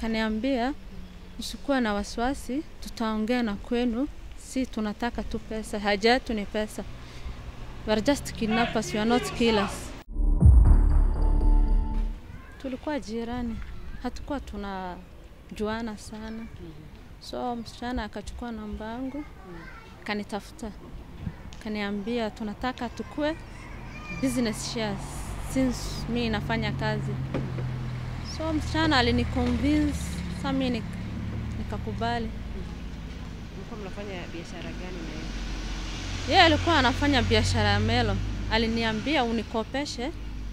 akaniambia usikuwa na wasiwasi, tutaongea na kwenu, si tunataka tu pesa, haja yetu ni pesa. We are just kidnappers, we are not killers. Tulikuwa jirani, hatukuwa tunajuana sana, so msichana akachukua namba yangu kanitafuta, kaniambia tunataka tukue business shares since mi nafanya kazi. So msichana aliniconvince, sa mi nik- nikakubali. Mlikuwa mnafanya biashara gani na yeye? Yeye alikuwa anafanya biashara ya melo, aliniambia unikopeshe,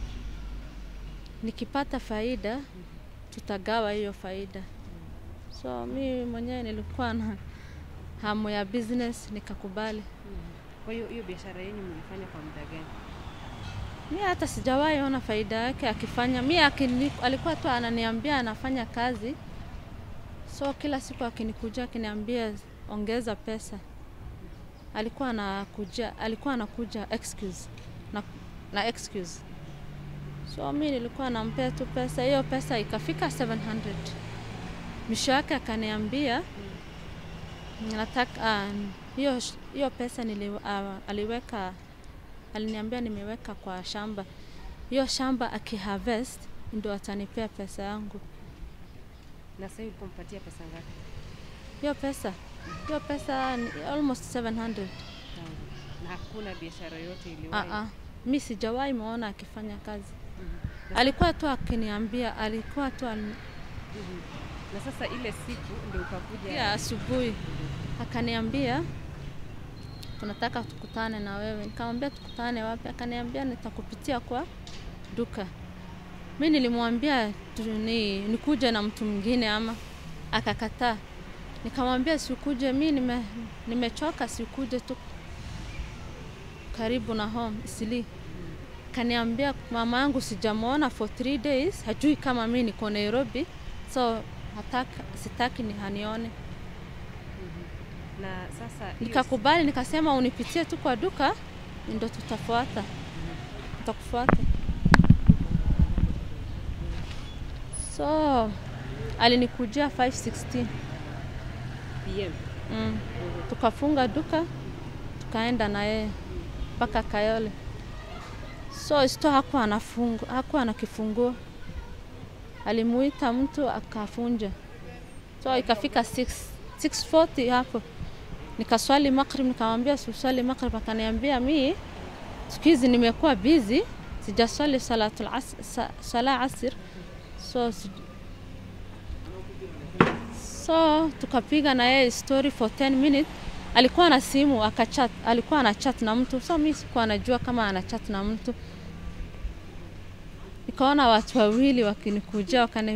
nikipata faida tutagawa hiyo faida. So mi mwenyewe nilikuwa na hamu ya business, nikakubali. Kwa hiyo hiyo biashara yenu mlifanya kwa muda gani? Mi hata sijawahi ona faida yake akifanya. Mi akini, alikuwa tu ananiambia anafanya kazi, so kila siku akinikuja akiniambia ongeza pesa, alikuwa anakuja, alikuwa anakuja excuse na, na excuse. So mi nilikuwa nampea tu pesa, hiyo pesa ikafika 700 mwisho yake akaniambia nataka ah, hiyo sh- hiyo pesa nili, uh, aliweka aliniambia nimeweka kwa shamba. Hiyo shamba akiharvest ndio atanipea pesa yangu. Na sasa hivi ulipompatia pesa ngapi? Hiyo pesa hiyo pesa ni almost 700. Tangu. Na hakuna biashara yote Ah iliwahi. ah, mi sijawahi muona akifanya kazi. Mhm. Alikuwa tu akiniambia, alikuwa tu an... Mhm. Na sasa ile siku ndio ukakuja ya asubuhi akaniambia tunataka tukutane na wewe. Nikamwambia tukutane wapi? Akaniambia nitakupitia kwa duka. Mi nilimwambia tu- ni, nikuje na mtu mwingine ama, akakataa. Nikamwambia sikuje, mi nime, nimechoka, sikuje tu karibu na home Isili. Kaniambia mama yangu sijamwona for three days, hajui kama mi niko Nairobi, so hataka, sitaki ni hanione. na sasa hiyo Nikakubali, nikasema unipitie tu kwa duka, ndo tutafuata, tutakufuata. So alinikujia 516 PM. mm. Tukafunga duka tukaenda na yeye mpaka Kayole. So sto hakuwa anafungu, hakuwa na kifunguo, alimuita mtu akafunja. So ikafika 6 640 hapo, nikaswali maghrib, nikamwambia suswali maghrib, akaniambia mi siku hizi nimekuwa busy, sijaswali salatul as, sa, sala asr so si, so tukapiga na yeye story for 10 minutes. Alikuwa na simu akachat, alikuwa ana chat na mtu, so mi sikuwa najua kama ana chat na mtu. Nikaona watu wawili wakinikujia wakani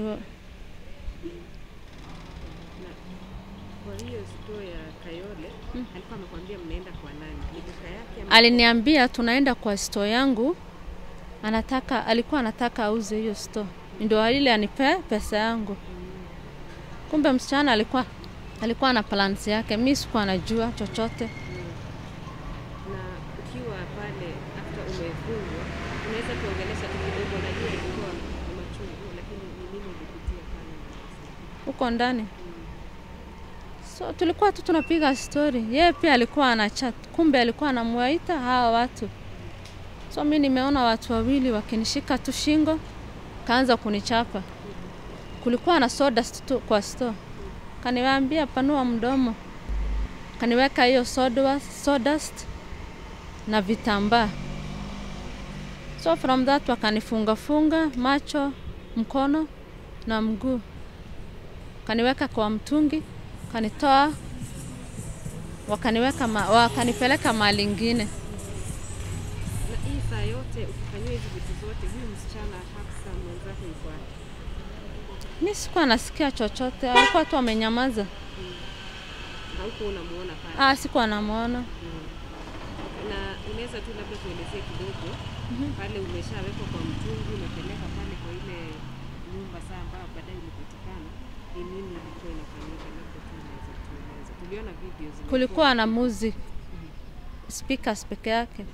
Kwa hiyo store ya Kayole alikuwa amekwambia mnaenda kwa nani? Ni duka yake ama aliniambia tunaenda kwa store yangu, anataka alikuwa anataka auze hiyo store, ndio ile anipe pesa yangu. Kumbe msichana alikuwa alikuwa na plans yake, mi sikuwa najua chochote. na ukiwa pale after umefungwa unaweza kuongelesha tu kidogo, najua ilikuwa ni machungu, lakini ni nini ulipitia pale? huko ndani. So tulikuwa tu tunapiga story, yeye pia alikuwa ana chat, kumbe alikuwa anamwaita hawa watu. So mi nimeona watu wawili wakinishika tu shingo, kaanza kunichapa. Kulikuwa na sawdust tu kwa store, kaniwaambia panua mdomo, kaniweka hiyo sawdust, sawdust na vitambaa. So from that wakanifunga funga macho, mkono na mguu kaniweka kwa mtungi, kanitoa, wakaniweka ma, wakanipeleka mahali ingine. Na hii saa yote ukifanyiwa hizi vitu zote, huyu msichana Hafsa mwenzako yuko wapi? Mi sikuwa nasikia chochote, alikuwa tu amenyamaza. Hauko unamuona pale? Ah, sikuwa namwona. na unaweza tu labda tuelezee kidogo pale umeshawekwa kwa mtungi, umepeleka pale kwa ile nyumba saa ambayo baadaye ulipatikana, ni nini ilikuwa inafanyika? Labda tu unaweza tueleza. Tuliona video zilikuwa Kulikuwa na music speakers peke yake.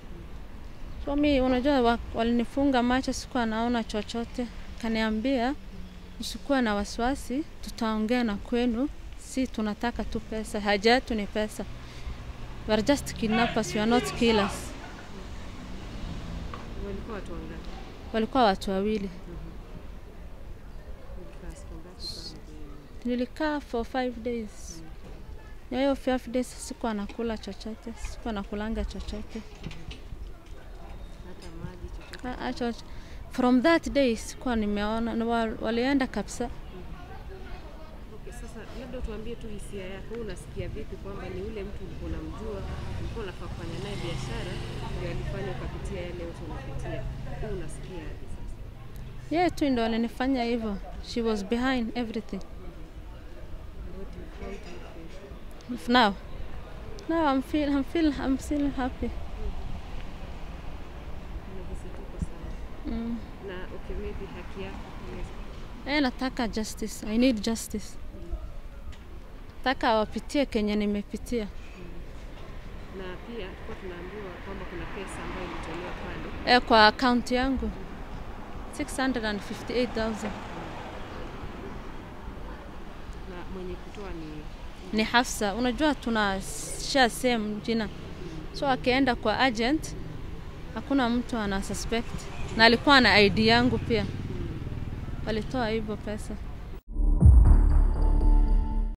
So mi unajua wa, walinifunga macho, sikuwa naona chochote. Kaniambia usikuwa na wasiwasi, tutaongea na kwenu, si tunataka tu pesa, haja yetu ni pesa. We are just kidnappers, we are not killers. Walikuwa watu wangapi? Walikuwa watu wawili. Mlikaa siku ngapi pale? Nilikaa for five days. Ya hiyo five days sikuwa nakula chochote, sikuwa nakulanga chochote. Hata maji chochote? Ah, ah, chochote. From that day sikuwa nimeona, na wa- walienda kabisa. Okay, sasa labda tuambie tu hisia yako, Wewe unasikia vipi kwamba ni ule mtu ulikuwa unamjua, ulikuwa unafaa kufanya naye biashara, ndio alifanya ukapitia yale yote unapitia. Wewe unasikia aje sasa? Yeye tu ndo alinifanya hivyo. She was behind everything. What do you- how do you feel? Now, now I'm feel, I'm feel, I'm still happy. Unahisi tuko sawa. Mm. Na okay, maybe haki yako unaweza Eh, nataka justice. I need justice. Nataka wapitie kenye nimepitia. na pia tulikuwa tunaambiwa kwamba kuna pesa ambayo ilitolewa pale Eh, kwa akaunti yangu 658,000 na mwenye kutoa ni ni Hafsa. Unajua tuna share same jina, so akienda kwa agent hakuna mtu ana suspect, na alikuwa na ID yangu pia, walitoa hivyo pesa.